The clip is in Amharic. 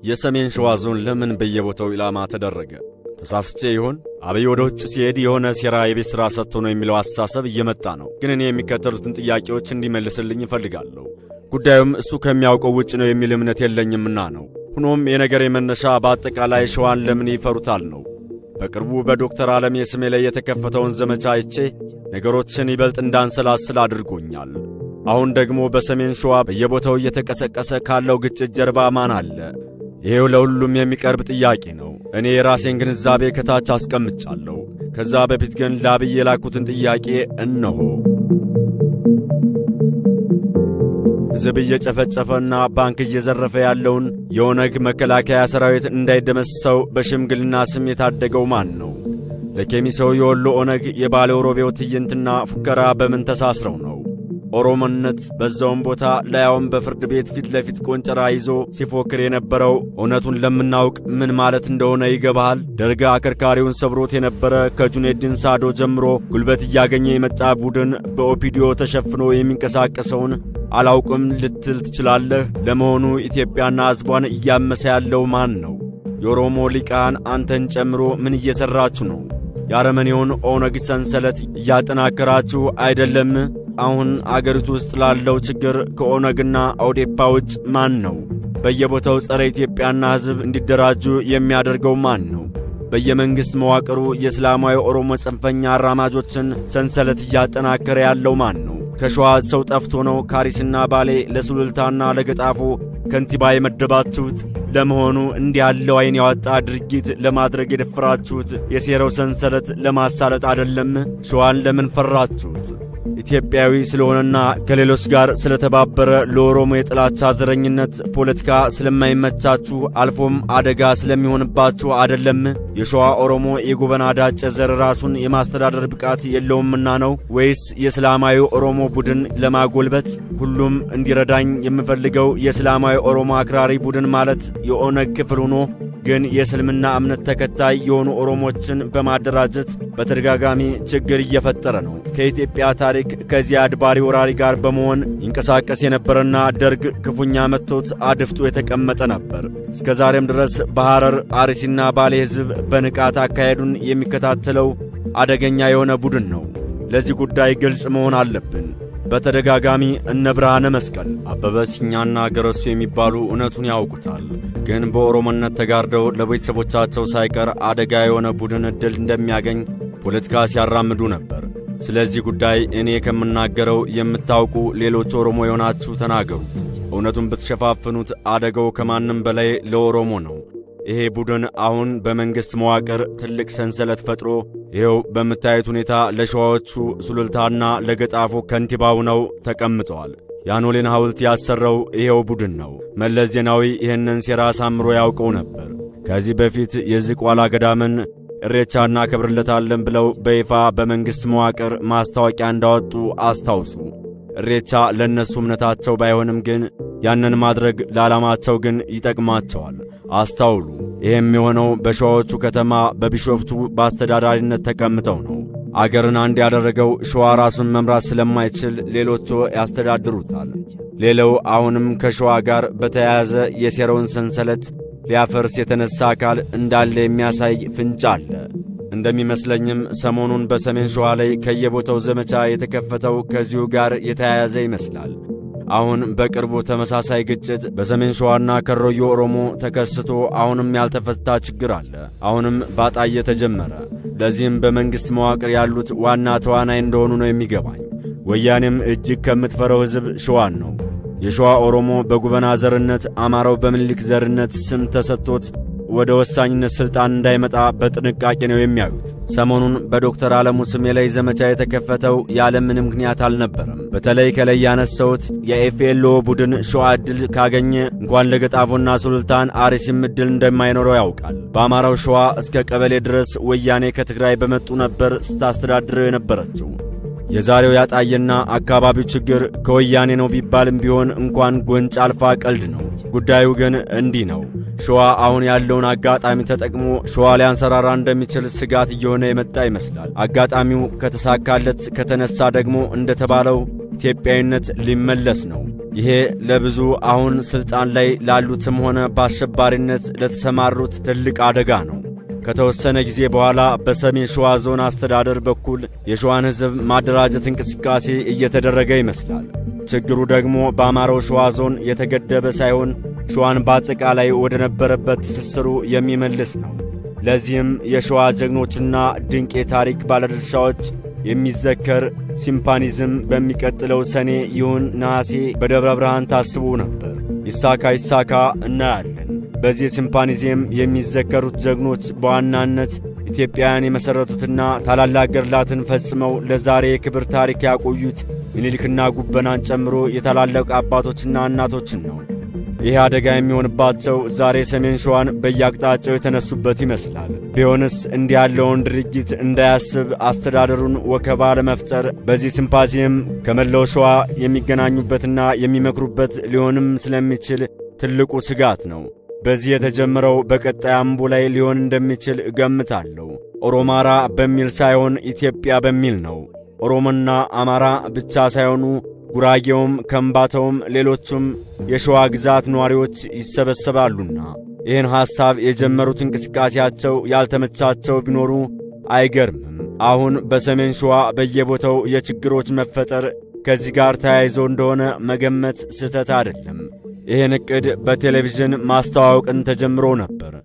የሰሜን ሸዋ ዞን ለምን በየቦታው ኢላማ ተደረገ? ተሳስቼ ይሆን? አብይ ወደ ውጭ ሲሄድ የሆነ ሴራ የቤት ሥራ ሰጥቶ ነው የሚለው አስተሳሰብ እየመጣ ነው። ግን እኔ የሚከተሉትን ጥያቄዎች እንዲመልስልኝ እፈልጋለሁ። ጉዳዩም እሱ ከሚያውቀው ውጭ ነው የሚል እምነት የለኝምና ነው። ሆኖም የነገሬ መነሻ በአጠቃላይ ሸዋን ለምን ይፈሩታል ነው። በቅርቡ በዶክተር ዓለሜ ስሜ ላይ የተከፈተውን ዘመቻ አይቼ ነገሮችን ይበልጥ እንዳንሰላስል አድርጎኛል። አሁን ደግሞ በሰሜን ሸዋ በየቦታው እየተቀሰቀሰ ካለው ግጭት ጀርባ ማን አለ? ይሄው ለሁሉም የሚቀርብ ጥያቄ ነው። እኔ የራሴን ግንዛቤ ከታች አስቀምጫለሁ። ከዛ በፊት ግን ለአብይ የላኩትን ጥያቄ እነሆ። ሕዝብ እየጨፈጨፈና ባንክ እየዘረፈ ያለውን የኦነግ መከላከያ ሰራዊት እንዳይደመሰው በሽምግልና ስም የታደገው ማን ነው? ለኬሚሰው የወሎ ኦነግ የባለ ሮቤው ትዕይንትና ፉከራ በምን ተሳስረው ነው? ኦሮሞነት በዛውም ቦታ ላያውም በፍርድ ቤት ፊት ለፊት ቆንጨራ ይዞ ሲፎክር የነበረው እውነቱን ለምናውቅ ምን ማለት እንደሆነ ይገባሃል። ደርግ አከርካሪውን ሰብሮት የነበረ ከጁኔዲን ሳዶ ጀምሮ ጉልበት እያገኘ የመጣ ቡድን በኦፒዲዮ ተሸፍኖ የሚንቀሳቀሰውን አላውቅም ልትል ትችላለህ። ለመሆኑ ኢትዮጵያና ሕዝቧን እያመሰ ያለው ማን ነው? የኦሮሞ ሊቃን አንተን ጨምሮ ምን እየሠራችሁ ነው? የአረመኔውን ኦነግ ሰንሰለት እያጠናከራችሁ አይደለም? አሁን አገሪቱ ውስጥ ላለው ችግር ከኦነግና ኦዴፓ ውጭ ማን ነው? በየቦታው ጸረ ኢትዮጵያና ሕዝብ እንዲደራጁ የሚያደርገው ማን ነው? በየመንግሥት መዋቅሩ የእስላማዊ ኦሮሞ ጽንፈኛ አራማጆችን ሰንሰለት እያጠናከረ ያለው ማን ነው? ከሸዋ ሰው ጠፍቶ ነው ካሪስና ባሌ ለሱሉልታና ለገጣፎ ከንቲባ የመደባችሁት? ለመሆኑ እንዲህ ያለው ዐይን ያወጣ ድርጊት ለማድረግ የደፈራችሁት የሴራው ሰንሰለት ለማሳለጥ አይደለም? ሸዋን ለምን ፈራችሁት? ኢትዮጵያዊ ስለሆነና ከሌሎች ጋር ስለተባበረ ለኦሮሞ የጥላቻ ዘረኝነት ፖለቲካ ስለማይመቻችሁ አልፎም አደጋ ስለሚሆንባችሁ አይደለም? የሸዋ ኦሮሞ የጎበና ዳጨ ዘር ራሱን የማስተዳደር ብቃት የለውምና ነው ወይስ የእስላማዊ ኦሮሞ ቡድን ለማጎልበት? ሁሉም እንዲረዳኝ የምፈልገው የእስላማዊ ኦሮሞ አክራሪ ቡድን ማለት የኦነግ ክፍል ሆኖ ግን የእስልምና እምነት ተከታይ የሆኑ ኦሮሞችን በማደራጀት በተደጋጋሚ ችግር እየፈጠረ ነው። ከኢትዮጵያ ታሪክ ከዚያ አድባሪ ወራሪ ጋር በመሆን ይንቀሳቀስ የነበረና ደርግ ክፉኛ መጥቶት አድፍጦ የተቀመጠ ነበር። እስከ ዛሬም ድረስ በሐረር አርሲና ባሌ ሕዝብ በንቃት አካሄዱን የሚከታተለው አደገኛ የሆነ ቡድን ነው። ለዚህ ጉዳይ ግልጽ መሆን አለብን። በተደጋጋሚ እነ ብርሃነ መስቀል፣ አበበ ሲኛና ገረሱ የሚባሉ እውነቱን ያውቁታል። ግን በኦሮሞነት ተጋርደው ለቤተሰቦቻቸው ሳይቀር አደጋ የሆነ ቡድን ዕድል እንደሚያገኝ ፖለቲካ ሲያራምዱ ነበር። ስለዚህ ጉዳይ እኔ ከምናገረው የምታውቁ ሌሎች ኦሮሞ የሆናችሁ ተናገሩት። እውነቱን ብትሸፋፍኑት አደጋው ከማንም በላይ ለኦሮሞ ነው። ይሄ ቡድን አሁን በመንግሥት መዋቅር ትልቅ ሰንሰለት ፈጥሮ ይኸው በምታዩት ሁኔታ ለሸዋዎቹ ሱሉልታና ለገጣፎ ከንቲባ ሆነው ተቀምጠዋል። የአኖሌን ሐውልት ያሰረው ይኸው ቡድን ነው። መለስ ዜናዊ ይህንን ሴራ አሳምሮ ያውቀው ነበር። ከዚህ በፊት የዝቋላ ገዳምን እሬቻ እናከብርለታለን ብለው በይፋ በመንግሥት መዋቅር ማስታወቂያ እንዳወጡ አስታውሱ። እሬቻ ለእነሱ እምነታቸው ባይሆንም ግን ያንን ማድረግ ለዓላማቸው ግን ይጠቅማቸዋል። አስታውሉ። ይህም የሆነው በሸዋዎቹ ከተማ በቢሾፍቱ በአስተዳዳሪነት ተቀምጠው ነው። አገርን አንድ ያደረገው ሸዋ ራሱን መምራት ስለማይችል ሌሎቹ ያስተዳድሩታል። ሌላው አሁንም ከሸዋ ጋር በተያያዘ የሴራውን ሰንሰለት ሊያፈርስ የተነሳ አካል እንዳለ የሚያሳይ ፍንጭ አለ። እንደሚመስለኝም ሰሞኑን በሰሜን ሸዋ ላይ ከየቦታው ዘመቻ የተከፈተው ከዚሁ ጋር የተያያዘ ይመስላል። አሁን በቅርቡ ተመሳሳይ ግጭት በሰሜን ሸዋና ከሮዮ ኦሮሞ ተከስቶ አሁንም ያልተፈታ ችግር አለ። አሁንም ባጣየ ተጀመረ። ለዚህም በመንግሥት መዋቅር ያሉት ዋና ተዋናይ እንደሆኑ ነው የሚገባኝ። ወያኔም እጅግ ከምትፈረው ሕዝብ ሸዋን ነው። የሸዋ ኦሮሞ በጉበና ዘርነት፣ አማራው በምኒልክ ዘርነት ስም ተሰጥቶት ወደ ወሳኝነት ሥልጣን እንዳይመጣ በጥንቃቄ ነው የሚያዩት። ሰሞኑን በዶክተር ዓለሙ ስሜ ላይ ዘመቻ የተከፈተው ያለ ምንም ምክንያት አልነበረም። በተለይ ከላይ ያነሳሁት የኤፍኤልኦ ቡድን ሸዋ ዕድል ካገኘ እንኳን ለገጣፎና ሱልጣን አርሲም ዕድል እንደማይኖረው ያውቃል። በአማራው ሸዋ እስከ ቀበሌ ድረስ ወያኔ ከትግራይ በመጡ ነበር ስታስተዳድረው የነበረችው። የዛሬው ያጣየና አካባቢው ችግር ከወያኔ ነው ቢባልም ቢሆን እንኳን ጎንጭ አልፋ ቀልድ ነው። ጉዳዩ ግን እንዲህ ነው። ሸዋ አሁን ያለውን አጋጣሚ ተጠቅሞ ሸዋ ሊያንሰራራ እንደሚችል ስጋት እየሆነ የመጣ ይመስላል። አጋጣሚው ከተሳካለት ከተነሳ ደግሞ እንደተባለው ኢትዮጵያዊነት ሊመለስ ነው። ይሄ ለብዙ አሁን ሥልጣን ላይ ላሉትም ሆነ በአሸባሪነት ለተሰማሩት ትልቅ አደጋ ነው። ከተወሰነ ጊዜ በኋላ በሰሜን ሸዋ ዞን አስተዳደር በኩል የሸዋን ሕዝብ ማደራጀት እንቅስቃሴ እየተደረገ ይመስላል። ችግሩ ደግሞ በአማራው ሸዋ ዞን የተገደበ ሳይሆን ሸዋን በአጠቃላይ ወደ ነበረበት ትስስሩ የሚመልስ ነው። ለዚህም የሸዋ ጀግኖችና ድንቅ የታሪክ ባለድርሻዎች የሚዘከር ሲምፓኒዝም በሚቀጥለው ሰኔ ይሁን ነሐሴ በደብረ ብርሃን ታስቦ ነበር። ይሳካ ይሳካ እናያለን። በዚህ ሲምፓኒዚየም የሚዘከሩት ጀግኖች በዋናነት ኢትዮጵያውያን የመሠረቱትና ታላላቅ ገድላትን ፈጽመው ለዛሬ የክብር ታሪክ ያቆዩት ምኒልክና ጉበናን ጨምሮ የታላላቅ አባቶችና እናቶችን ነው። ይህ አደጋ የሚሆንባቸው ዛሬ ሰሜን ሸዋን በየአቅጣጫው የተነሱበት ይመስላል። ቢሆንስ እንዲህ ያለውን ድርጊት እንዳያስብ አስተዳደሩን ወከባ ለመፍጠር በዚህ ሲምፓዚየም ከመላው ሸዋ የሚገናኙበትና የሚመክሩበት ሊሆንም ስለሚችል ትልቁ ስጋት ነው። በዚህ የተጀመረው በቀጣይ አምቦ ላይ ሊሆን እንደሚችል እገምታለሁ። ኦሮማራ በሚል ሳይሆን ኢትዮጵያ በሚል ነው። ኦሮሞና አማራ ብቻ ሳይሆኑ ጉራጌውም፣ ከምባታውም፣ ሌሎቹም የሸዋ ግዛት ነዋሪዎች ይሰበሰባሉና ይህን ሐሳብ የጀመሩት እንቅስቃሴያቸው ያልተመቻቸው ቢኖሩ አይገርምም። አሁን በሰሜን ሸዋ በየቦታው የችግሮች መፈጠር ከዚህ ጋር ተያይዞ እንደሆነ መገመት ስህተት አይደለም። ይህን ዕቅድ በቴሌቪዥን ማስተዋወቅን ተጀምሮ ነበር።